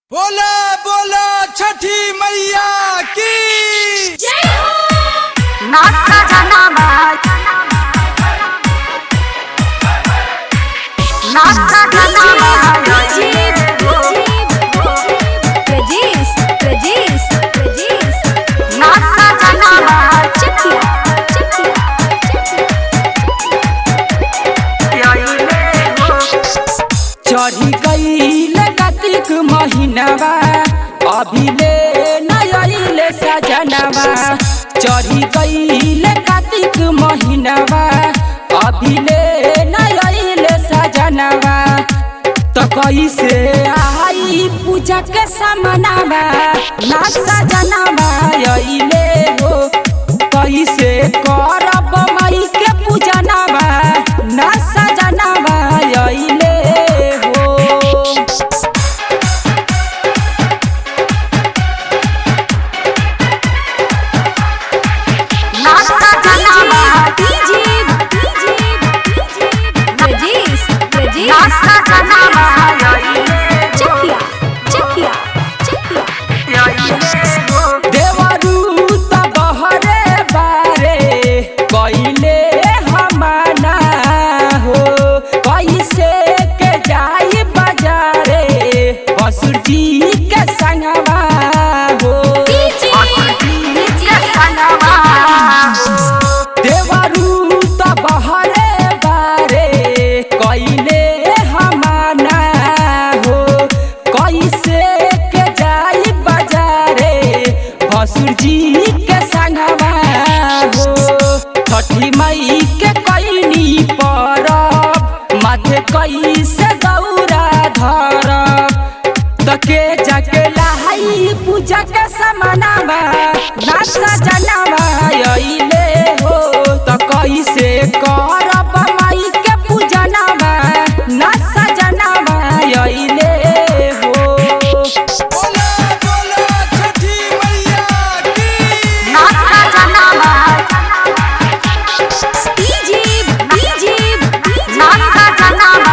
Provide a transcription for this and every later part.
बोला बोला छठी मैया की नाचा जनामा नाचा जनामा नाचा जनामा चढ़ी गईल कार्तिक महीनावा अभी ले नयल सजनवा चढ़ी गईल कार्तिक महीनावा अभी ले नयल सजनवा तो कैसे आई पूजा के समनावा ना सजनवा अइले हो कैसे करब मई के पूजनवा ना सजनवा अइले हो नाचा जनामा नाचा जनामा देवरू त बहरे बारे कैले हमाना हो कैसे के जाई बाजारे बसुर जी के संगवा हो देवरू त बहरे बारे कैले हमाना हो कैसे के जाई बाजारे भसुर जी के संगवा हो छठी मई के कैनी परब माथे कैसे दौरा धरब तके जाके लहाई पूजा के समानावा नाचा जनावा अइले हो त कैसे करब माई के पूजनावा नाचा जनावा अइले हो बोला बोला छठी मैया की नाचा जनामा नाचा जनामा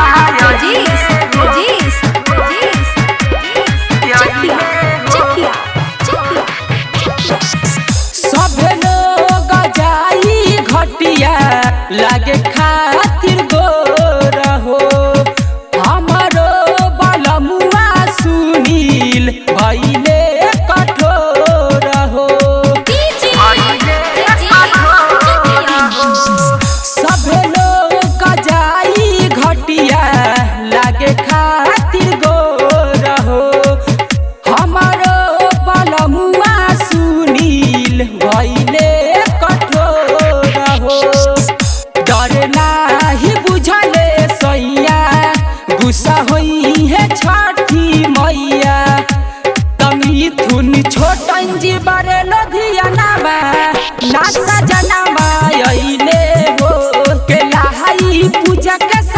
सभे लोग जाई घटिया लागे खातिर गोर हो हमरो बलमुआ सुनील भैले कठोर हो सभे लोग जाई घटिया लागे खातिर गोर हो हमारो बलमुआ सुनील भैले कठोर हो डर नाही बुझले सैया गुस्सा होई है छठी मैया तमिथुन छोटन जी बड़े लधियानामा नासा जनामा अइले हो के लहाई पूजा के